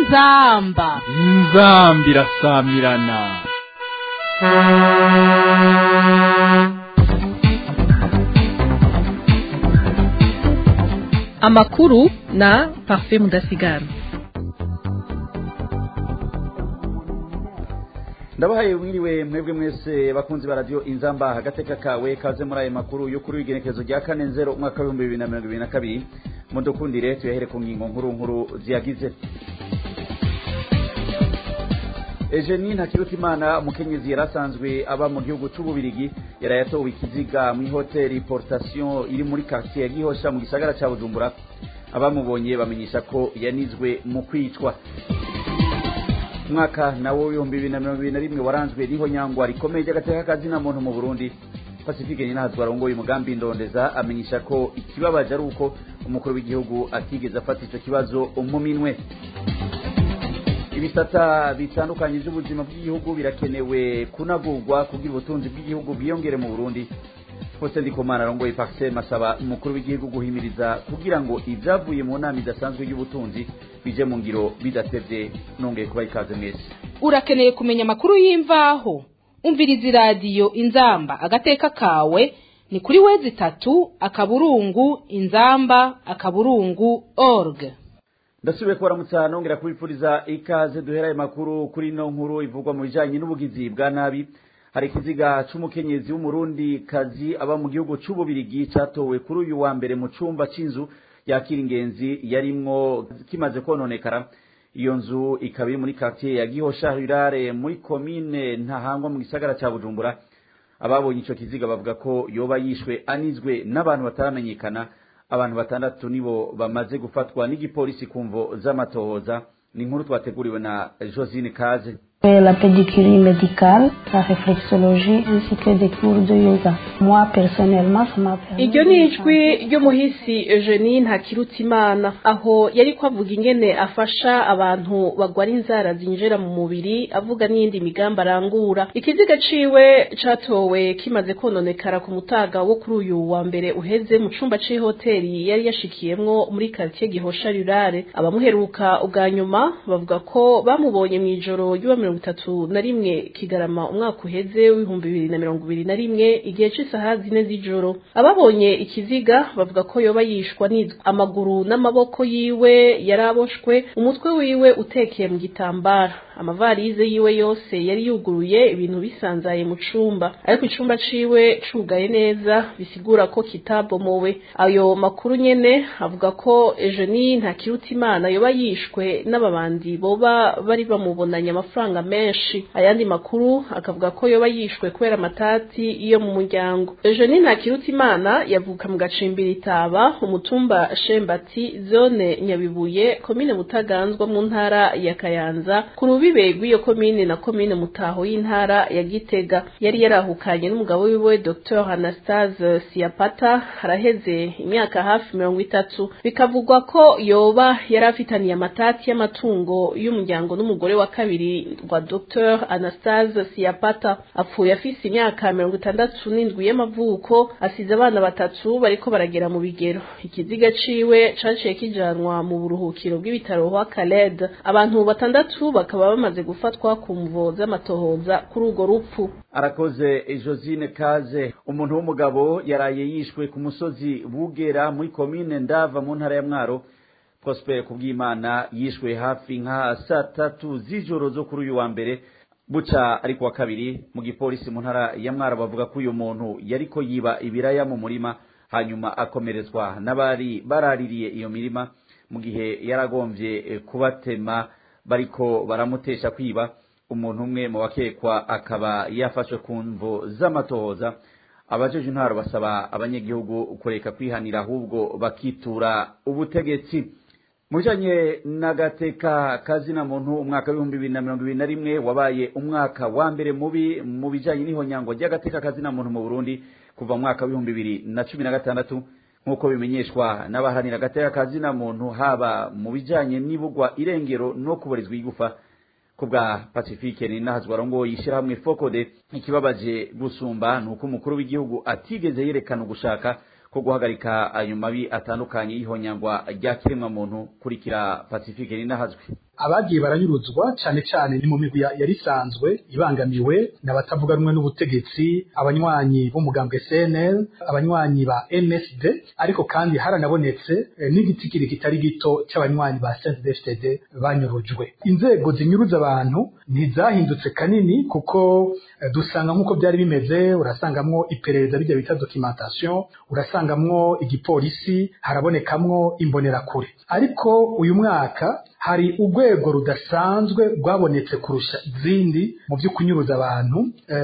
inzamba inzambi irasamirana amakuru na parfait mudasigara ndabahaye mwiriwe mwebwe mwese bakunzi ba radio inzamba agateka kawe kaze muri ayo makuru yo kuri w'igenekezo rya kane nzero umwaka w'ibihumbi bibiri na mirongo ibiri na kabiri mudukundire tuyahere ku ngingo nkuru nkuru ziyagize Eugenie Ntakirutimana umukenyezi yarasanzwe aba mu gihugu c'ububirigi yarayatowe ikiziga mu hoteli Portation iri muri quartier ya Gihosha mu gisagara ca Bujumbura abamubonye bamenyesha ko yanizwe mu kwicwa umwaka nawo w'ibihumbi bibiri na mirongo ibiri na rimwe waranzwe niho nyangwa rikomeye ry'agateka kazina muntu mu Burundi Pacifique Ninahazwa arongoye umugambi ndondeza amenyesha ko ikibabaje ari uko umukuru w'igihugu atigeze afata ico kibazo mu minwe ibisata bitandukanye by'ubuzima bw'igihugu birakenewe kunagurwa kugira ubutunzi bw'igihugu bwiyongere mu Burundi Faustin Ndikumana arongoye Paxem asaba umukuru w'igihugu guhimiriza kugira ngo ibyavuye mu nama idasanzwe y'ubutunzi bije mu ngiro bidatevye nongeye kuba ikaze mwese urakeneye kumenya amakuru y'imvaho umviriza iradiyo inzamba agateka kawe ni kuri wezi itatu akaburungu inzamba akaburungu org ndasubiye kubaramutsa nongera kubipfuriza ikaze duhera ayo makuru kuri ino nkuru ivugwa mu bijanye n'ubugizi bwa nabi hari ikiziga c'umukenyezi w'umurundi kazi aba mu gihugu c'ububirigi catowe kuri uyu wa mbere mu cumba c'inzu yakira ingenzi yarimwo kimaze kononekara iyo nzu ikaba iri muri quartier ya gihosha rirare muri komine ntahangwa mu gisagara ca bujumbura ababonye ico kiziga bavuga ko yoba yishwe anizwe n'abantu bataramenyekana abantu batandatu nibo bamaze gufatwa n'igipolisi ku mvo z'amatohoza ni inkuru twateguriwe na josine kaze la pédicurie médicale, la réflexologie ainsi que des cours de yoga. Moi, personnellement, ça m'a permis... iryo ni ijwi ry'umuhisi eugenie ntakirutimana aho yari ko avuga ingene afasha abantu bagwara inzara zinjira mu mubiri avuga n'iyindi migambi arangura ikiziga ciwe catowe kimaze kononekara ku mutaga wo kuri uyu wa mbere uheze mu cumba c'ihoteli yari yashikiyemwo muri quartier gihosha rurare abamuheruka ubwa nyuma bavuga ko bamubonye mw'ijoro ry'uwa mirongo itatu na rimwe kigarama umwaka uheze w'ibihumbi bibiri na mirongo ibiri na rimwe igihe c'isaha zine z'ijoro ababonye ikiziga bavuga ko yoba yishwa nizwa amaguru n'amaboko yiwe yaraboshwe umutwe wiwe utekeye mu gitambara amavarize yiwe yose yari yuguruye ibintu bisanzaye mu cumba ariko icumba ciwe cugaye neza bisigura ko kitabomowe ayo makuru nyene avuga ko Eugenie Ntakirutimana yoba yishwe n'ababandi boba bari bamubonanye amafaranga menshi ayandi makuru akavuga ko yoba yishwe kubera amatati yo mu muryango Eugenie Ntakirutimana yavuka mu gacimbiri itaba umutumba Shembati zone Nyabibuye komine Mutaganzwa mu ntara ya Kayanza ku rubibe rw'iyo komine na komine Mutaho y'intara ya Gitega yari yarahukanye n'umugabo wiwe Dr Anastase Siapata haraheze imyaka hafi mirongo itatu bikavugwa ko yoba yari afitaniye amatati y'amatungo y'umuryango n'umugore wa kabiri wa Dr Anastase Siapata apfuye afise imyaka mirongo itandatu n'indwi y'amavuko asize abana batatu bariko baragera mu bigero ikiziga ciwe caciye kijanwa mu buruhukiro bw'ibitaro wa Khaled abantu batandatu bakaba bamaze gufatwa ku mvo z'amatohoza kuri urwo rupfu arakoze josine kaze umuntu w'umugabo yaraye yishwe ku musozi bugera muri komine ndava mu ntara ya mwaro prosper kubwimana yishwe hafi nka saa tatu z'ijoro zo kuri uyu wa mbere buca ariko wa kabiri mu gipolisi mu ntara ya mwaro bavuga ko uyu muntu yariko yiba ibiraya mu murima hanyuma akomerezwa n'abari baraririye iyo mirima mu gihe yaragomvye kubatema bariko baramutesha kwiba umuntu umwe mu bakekwa akaba yafashwe ku mvo z'amatohoza abajeje intwaro basaba abanyagihugu kureka kwihanira ahubwo bakitura ubutegetsi mu bijanye n'agateka kazina muntu umwaka w'ibihumbi bibiri na mirongo ibiri na rimwe wabaye umwaka wa mbere mubi mu bijanye n'ihonyango ry'agateka kazina muntu mu burundi kuva mu mwaka w'ibihumbi bibiri na cumi na gatandatu nk'uko bimenyeshwa n'abaharanira agateka kazina muntu haba mu bijanye n'ibugwa irengero no kuburizwa igufa ku bwa pacifique ni nahazwa arongoye ishyirahamwe fokode ikibabaje gusumba ni uko umukuru w'igihugu atigeze yerekana ugushaka ko guhagarika ayo mabi atandukanye y'ihonyangwa rya kiremwa muntu kurikira pacifique ni nahazwe abagiye baranyuruzwa cyane cyane ni mu migwi yari isanzwe ibangamiwe n'abatavuga rumwe n'ubutegetsi abanywanyi b'umugambwe CNL abanywanyi ba MSD ariko kandi haranabonetse n'igitigiri kitari gito cy'abanywanyi ba CNDD-FDD banyurujwe inzego zinyuruza abantu ntizahindutse kanini kuko dusanga nk'uko byari bimeze urasangamwo iperereza bijya bita documentation urasangamwo igipolisi harabonekamwo imbonerakure ariko uyu mwaka hari urwego rudasanzwe rwabonetse kurusha izindi mu byo kunyuruza abantu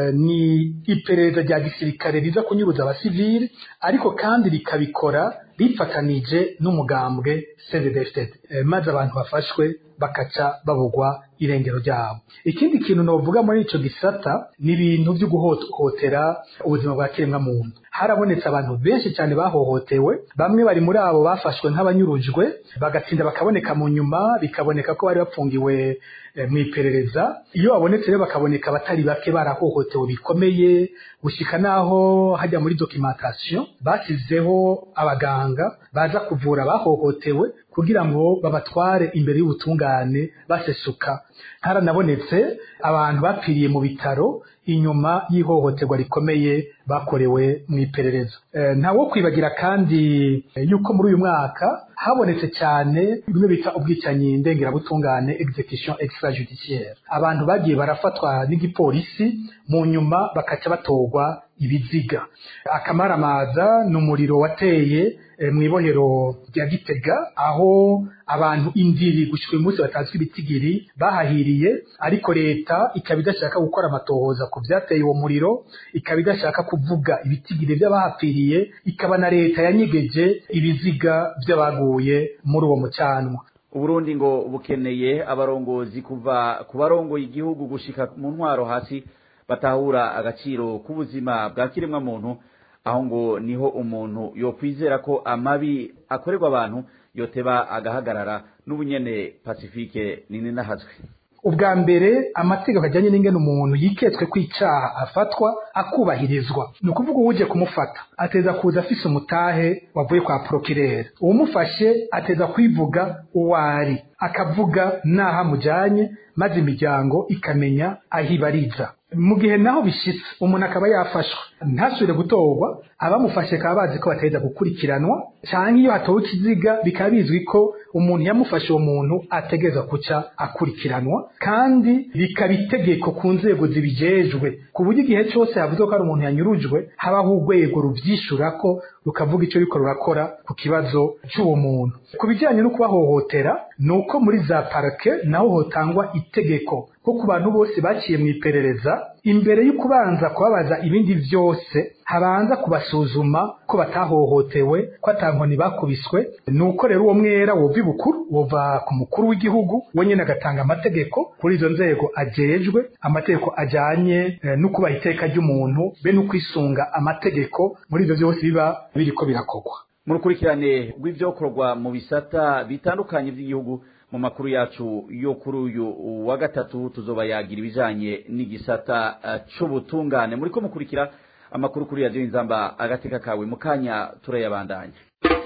ni iperereza rya gisirikare riza kunyuruza abasivili ariko kandi rikabikora rifatanije n'umugambwe CNDD-FDD maze abantu bafashwe bakaca babugwa irengero ryabo ikindi kintu novuga muri ico gisata ni ibintu byo guhohotera ubuzima bwa kiremwa muntu harabonetse abantu benshi cyane bahohotewe bamwe bari muri abo bafashwe nk'abanyurujwe bagatsinda bakaboneka mu nyuma bikaboneka ko bari bapfungiwe mu iperereza iyo babonetse rero bakaboneka abatari bake barahohotewe bikomeye gushyika n'aho hajya muri documentation basizeho abaganga baza kuvura abahohotewe kugira ngo babatware imbere y'ubutungane basesuka haranabonetse abantu bapfiriye mu bitaro inyuma y'ihohoterwa rikomeye bakorewe mu iperereza ntawo kwibagira kandi yuko muri uyu mwaka habonetse cyane bimwe bita ubwicanyi ndengerabutungane execution extrajudiciaire abantu bagiye barafatwa n'igipolisi mu nyuma bakaca batorwa ibiziga akamaramaza ni umuriro wateye mu ibohero rya gitega aho abantu indiri gushyika uyu munsi batazwi ibitigiri bahahiriye ariko leta ikaba idashaka gukora amatohoza ku byateye uwo muriro ikaba idashaka kuvuga ibitigiri by'abahapfiriye ikaba na leta yanyegeje ibiziga by'abaguye muri uwo mucanwa uburundi ngo bukeneye abarongozi kuva ku barongoye igihugu gushika mu ntwaro hasi batahura agaciro k'ubuzima bwa kiremwa muntu aho ngo niho umuntu yokwizera ko amabi akorerwa abantu yoteba agahagarara n'ubunyene pacifique nini nahazwe ubwa mbere amategeko ajyanye n'ingene umuntu yiketswe ko icyaha afatwa akubahirizwa ni ukuvuga uwuje kumufata ateza kuza afise umutahe wavuye kwa porokirere uwumufashe ateza kwivuga uwo ari akavuga n'aho amujyanye maze imiryango ikamenya aho ibariza mu gihe naho bishitse umuntu akaba yafashwe ntasubire gutorwa abamufashe bakaba bazi ko bataheza gukurikiranwa cyangwa iyo hatowe ikiziga bikaba bizwi ko umuntu yamufashe uwo muntu ategereza kuca akurikiranwa kandi bikaba itegeko ku nzego zibijejwe ku buryo igihe cyose havuze ko hari umuntu yanyurujwe habaho urwego rubyishura ko rukavuga icyo riko rurakora ku kibazo cy'uwo muntu ku bijyanye no kubahohotera ni uko muri za parake naho hotangwa itegeko ko ku bantu bose baciye mu iperereza imbere yo kubanza kubabaza ibindi byose habanza kubasuzuma ko batahohotewe ko atankoni bakubiswe ni uko rero uwo mwera wova ibukuru wova ku mukuru w'igihugu we nyine agatanga amategeko kuri izo nzego ajejwe amategeko ajyanye no kubaha iteka ry'umuntu be no kwisunga amategeko muri ibyo byose biba biriko birakorwa mu rukurikirane rw'ibyokorwa mu bisata bitandukanye by'igihugu mu makuru yacu yo kuri uyu wa gatatu tuzoba yagira ibijanye n'igisata c'ubutungane muriko mukurikira amakuru kuri radiyo inzamba agateka kawe mu kanya turayabandanya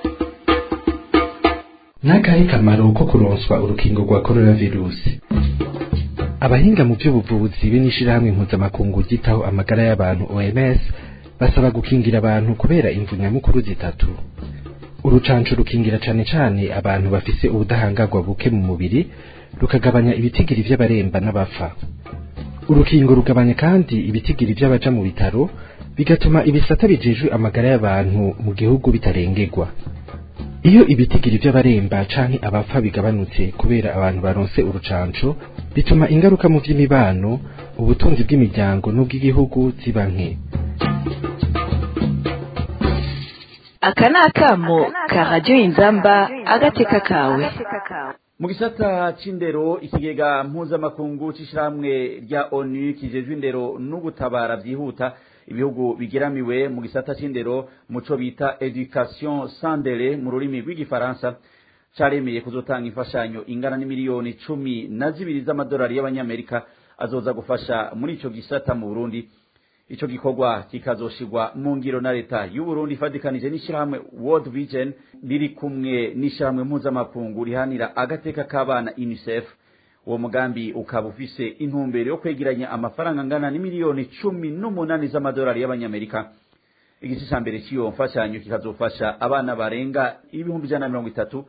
n'akahe kamaro ko kuronswa urukingo rwa korona virusi abahinga mu by'ubuvuzi be n'ishirahamwe mpuzamakungu ryitaho amagara y'abantu oms basaba gukingira abantu kubera imvu nyamukuru zitatu urucanco rukingira cane cane abantu bafise ubudahangarwa buke mu mubiri rukagabanya ibitigiri vy'abaremba n'abapfa urukingo rugabanya kandi ibitigiri vy'abaja mu bitaro bigatuma ibisata bijejwe amagara y'abantu mu gihugu bitarengerwa iyo ibitigiri vy'abaremba canke abapfa bigabanutse kubera abantu baronse urucanco bituma ingaruka mu vy'imibano ubutunzi bw'imiryango n'ubw'igihugu ziba nke aka ni akamo ka radiyo inzamba agateka kawe mu gisata c'indero ikigega mpuzamakungu c'ishirahamwe rya onu kijejwe indero no gutabara vyihuta ibihugu bigeramiwe mu gisata c'indero muco bita education sandere mu rurimi rw'igifaransa caremeye kuzotanga imfashanyo ingana n'imiliyoni cumi na zibiri z'amadolari y'abanyamerika azoza gufasha muri ico gisata mu burundi ico gikorwa kikazoshirwa mu ngiro na leta y'u Burundi ifadikanije n'ishirahamwe World Vision riri kumwe n'ishirahamwe mpuzamakungu rihanira agateka k'abana UNICEF uwo mugambi ukaba ufise intumbero yo kwegeranya amafaranga angana n'imiliyoni cumi n'umunani z'amadolari y'abanyamerika igice ca mbere cy'iyo mfashanyo kikazofasha abana barenga ibihumbi ijana na mirongo itatu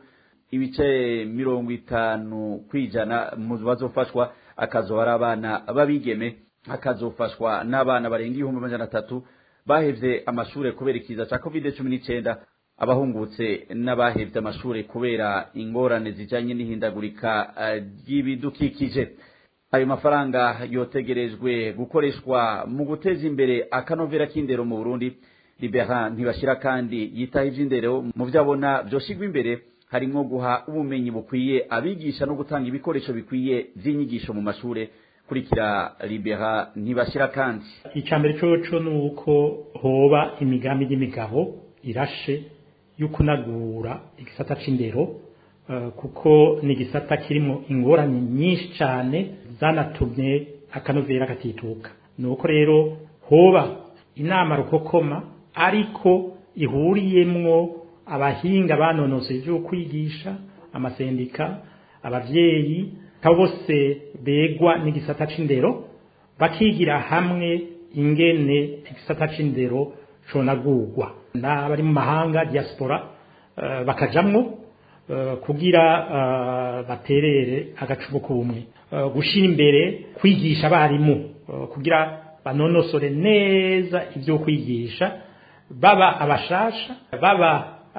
ibice mirongo itanu kw'ijana mu bazofashwa akazoba ari abana b'abigeme hakazofashwa n'abana barenga ibihumbi amajana atatu bahevye amashure kubera ikiza ca covid cumi n'icenda abahungutse n'abahevye amashure kubera ingorane zijanye n'ihindagurika ry'ibidukikije ayo mafaranga yotegerejwe gukoreshwa mu guteza imbere akanovera k'indero mu burundi libera ntibashira kandi yitaho ivy'indero mu vyo abona vyoshigwa imbere harimwo guha ubumenyi bukwiye abigisha no gutanga ibikoresho bikwiye vy'inyigisho mu mashure kurikira libera ntibashira kandi icambere coco ni uko hoba imigambi y'imigabo irashe yo kunagura igisata c'indero uh, kuko ni igisata kirimo ingorane nyinshi cane zanatumye akanovera katituka nuko rero hoba inama rukokoma ariko ihuriyemwo abahinga banonosoye ivyo kwigisha amasendika abavyeyi abo bose begwa n'igisata c'indero bakigira hamwe ingene igisata c'indero conagurwa n'abari mu mahanga diaspora uh, bakajamwo uh, kugira uh, baterere agacumu k'ubumwe uh, gushira imbere kwigisha abarimu uh, kugira banonosore neza ivyo kwigisha baba abashasha baba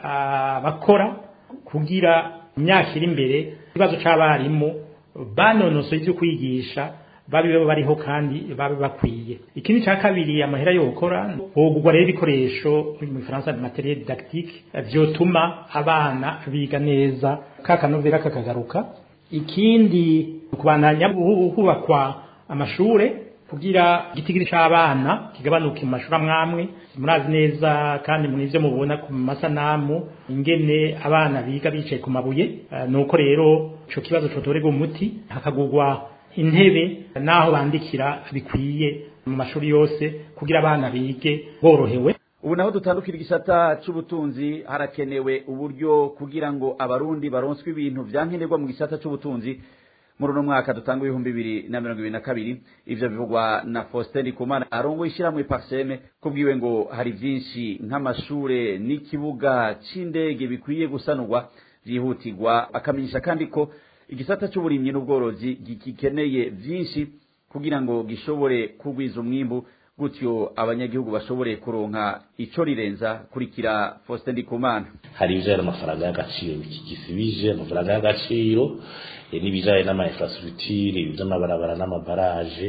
abakora kugira imyaka iri imbere ikibazo c'abarimu banonosoye ivyo kwigisha babe bariho kandi babe bakwiye ikindi ca kabiri amahera yo gukora hogurwa rero ibikoresho mu Faransa materiel didactique vyotuma abana biga neza kakanovera kakagaruka ikindi kubandanya hubakwa amashure kugira igitigiri c'abana kigabanuke mu mashuri amwamwe murazi neza kandi muri ivyo mubona ku masanamu ingene abana biga bicaye ku mabuye uh, nuko rero ico kibazo cotorerwa umuti hakagurwa intebe naho bandikira bikwiye mu mashuri yose kugira abana bige borohewe ubu naho dutandukira igisata c'ubutunzi harakenewe uburyo kugira ngo abarundi baronswe ibintu vyankenerwa mu gisata c'ubutunzi muri uno mwaka dutanga ibihumbi bibiri na mirongo ibiri na kabiri ivyo bivugwa na Faustin Ndikumana arongo ishiramwe Parseme kubwiwe ngo hari vyinshi nk'amashure n'ikibuga c'indege bikwiye gusanurwa vyihutirwa akamenyesha kandi ko igisata c'uburimyi n'ubworozi gikeneye vyinshi kugira ngo gishobore kugwiza umwimbu gutyo abanyagihugu bashobore kuronka ico rirenza kurikira Faustin Ndikumana hari ibijanye n'amafaranga y'agaciro gisibije amafaranga y'agaciro n'ibijanye n'ama infrastructure ivy'amabarabara n'amabaraje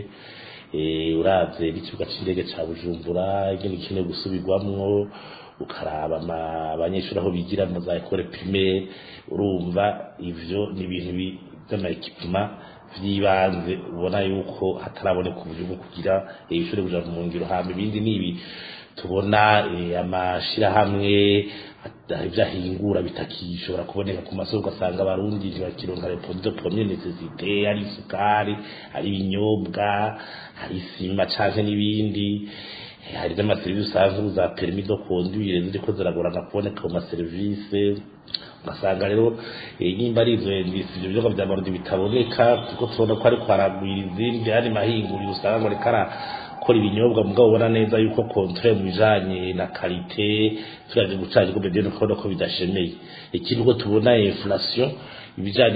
uravye n'ikibuga c'indege ca Bujumbura ingene gikeneye gusubirwamwo ukaraba abanyeshuri aho bigira mu za ekole primaire urumva ivyo ni ibintu vy'amaekipema vy'ibanze ubona yuko hataraboneka uburyo bwo kugira ishuri kuja mu ngiro hama ibindi nibi tubona amashirahamwe ivyahingura bitakishobora kuboneka ku masoko ugasanga abarundi ntibakironka repodo premier necessite ari isukari ari ibinyobwa hari isima canke n'ibindi hari n'amaserivisi usanzwe za permis de conduire ziriko ziragorana kuboneka mu maserivisi ugasanga rero nimba ari izo ndisi ivyo biyoga vya marundi bitaboneka kuko tubona ko ariko haragwira izindi hari mahinguriro usanga ngo reka arakora ibinyobwa mugabo ubona neza yuko kontre mu bijanye na karite turaje gucana ko bebe ukabona ko bidashemeye ikindi ko tubona inflation ibijanye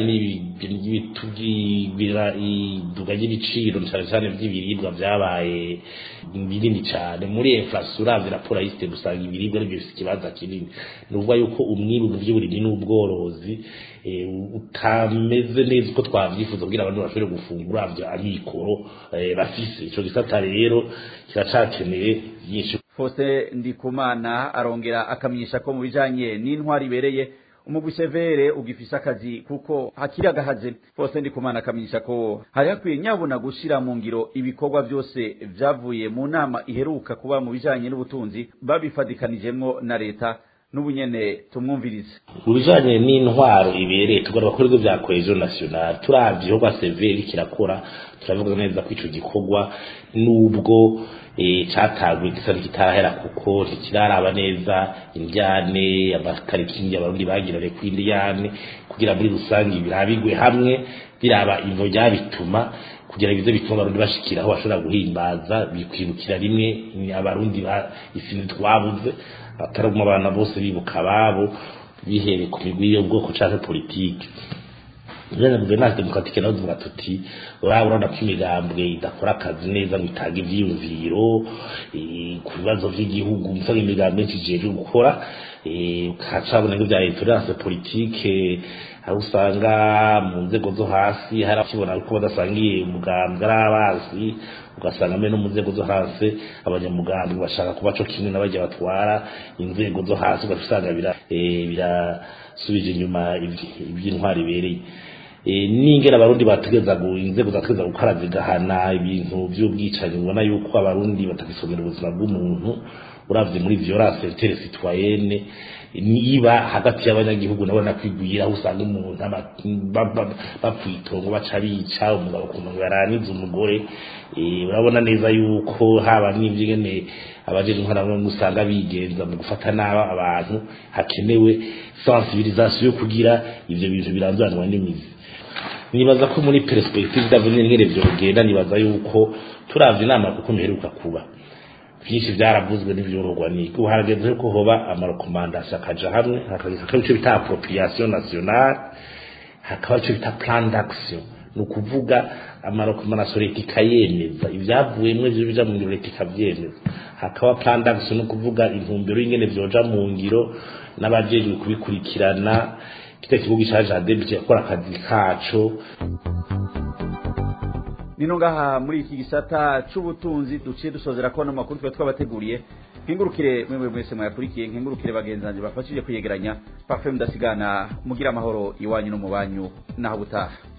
n'ibitugwira iduga ry'ibiciro cyane cyane by'ibiribwa byabaye binini cyane muri inflation uravye raporo yiste gusanga ibiribwa ari bifite ikibanza kinini nuvuga yuko umwibu mu by'uburimyi n'ubworozi utameze neza uko twavyifuza kugira abantu bashobore gufungura avyo amikoro bafise ico gisata rero kiracakeneye byinshi Faustin Ndikumana arongera akamenyesha ko mu bijanye n'intwari ibereye umugwi severe ugifise akazi kuko hakiri agahaze Faustin Ndikumana akamenyesha ko hari hakwiye nyabuna gushira mu ngiro ibikorwa byose vyavuye mu nama iheruka kuba mu bijanye n'ubutunzi babifadikanijemwo na leta n'ubunyene tumwumvirize mu bijanye n'intwaro ibereye tugomba gukora ibyo bya cohesion nationale turavye igikorwa severi kirakora turavuga neza ko ico gikorwa nubwo cyatanguye gisa n'ikitarahera kuko ntikiraraba neza indyane amatarikingi abarundi bagirane ku indiyane kugira muri rusange birabigwe hamwe biraba ivo ryabituma kugira bize bituma abarundi bashikira aho bashobora guhimbaza bikwibukira rimwe abarundi isinzi twabuze ataraguma abana bose bibuka ababo bihereye ku migwi y'ubwoko canke politike Bene guverinance demokratike naho tuvuga tuti uraba urabona ko imigambwe idakora akazi neza ngo itange ivyiyumviro ku bibazo vy'igihugu musanga imigambwe myinshi ijejwe gukora ukacabona nk'ivya intolerance politike aho usanga mu nzego zo hasi hari akibona ko badasangiye umugambwe ari abazi ugasanga mbere no mu nzego zo hasi abanyamugambwe bashaka kuba co kimwe n'abajya batwara inzego zo hasi ugasanga birasubije inyuma iby'intwari ibereye n'ingera abarundi bategeza inzego zategeza gukora zigahana ibintu by'ubwicanyi ubona yuko abarundi batagisomera ubuzima bw'umuntu uravye muri violence tere citoyenne niba hagati y'abanyagihugu nabo nakwigwira aho usanga umuntu bapfuye itongo baca bica umugabo ukuntu ngo yaranize umugore urabona neza yuko haba n'ivyigene abajeje intwara bamwe usanga bigenza mu gufata nabi abantu hakenewe sensibilisation yo kugira ivyo bintu biranzuranwa n'imizi nibaza ko muri perspective d'avenir ngere vyogenda nibaza yuko turavye inama kuko mperuka kuba byinshi byaravuzwe n'ibyorohwa ni ubu harageze ko hoba amarekomandasiyo akaja hamwe hakaba icyo bita appropriation nationale hakaba icyo bita plan d'action ni ukuvuga amarekomandasiyo leta ikayemeza ibyavuyemo ibyo bija mu ngiro leta ikabyemeza hakaba plan d'action ni ukuvuga intumbero y'ingene vyoja mu ngiro n'abajejwe kubikurikirana kita kibuga ca jardin gikora akazi kaco nino ngaha muri iki gisata c'ubutunzi duciye dusozera ko amakuru twe twabateguriye nkengurukire mwemwe mwese mwayakurikiye nkengurukire bagenzanje bafashije kuyegeranya parfum ndasigana mugira amahoro iwanyu no mu banyu naho butaha